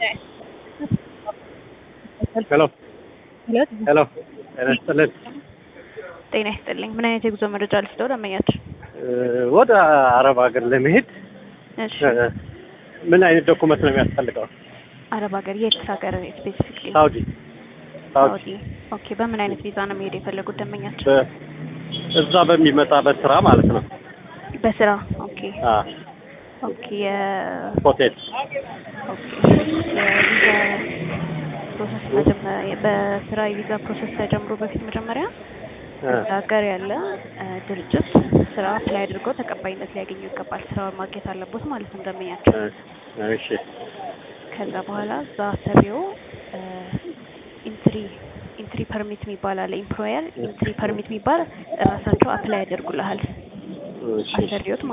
ሄሎ ሄሎ ጤና ይስጥልን። ጤና ይስጥልኝ። ምን አይነት የጉዞ መረጃ ልስጠው ደንበኛችን? ወደ አረብ ሀገር ለመሄድ እሺ፣ ምን አይነት ዶኩመንት ነው የሚያስፈልገው? አረብ ሀገር የት ሀገር ስፔሲፊክ? ሳውዲ ሳውዲ ሳውዲ። ኦኬ። በምን አይነት ቪዛ ነው መሄድ የፈለጉት ደንበኛችን? በ- እዛ በሚመጣ በስራ ማለት ነው። በስራ። ኦኬ አ ኦኬ። የ- ሆቴል ኦኬ የቪዛ ፕሮሰስ መጀመሪያ በስራ የቪዛ ፕሮሰስ ተጀምሮ በፊት መጀመሪያ አ፣ እዛ ሀገር ያለ እ፣ ድርጅት ስራ አፕላይ አድርገው ተቀባይነት ሊያገኙ ይገባል። ስራውን ማግኘት አለቦት ማለት ነው ደንበኛቸው። አ፣ እሺ ከዛ በኋላ እዛ አሰሪው ኢንትሪ ኢንትሪ ፐርሚት የሚባል አለ። ኢምፕሎየር ኢንትሪ ፐርሚት የሚባል ራሳቸው አፕላይ ያደርጉልሃል እሺ አሰሪዎት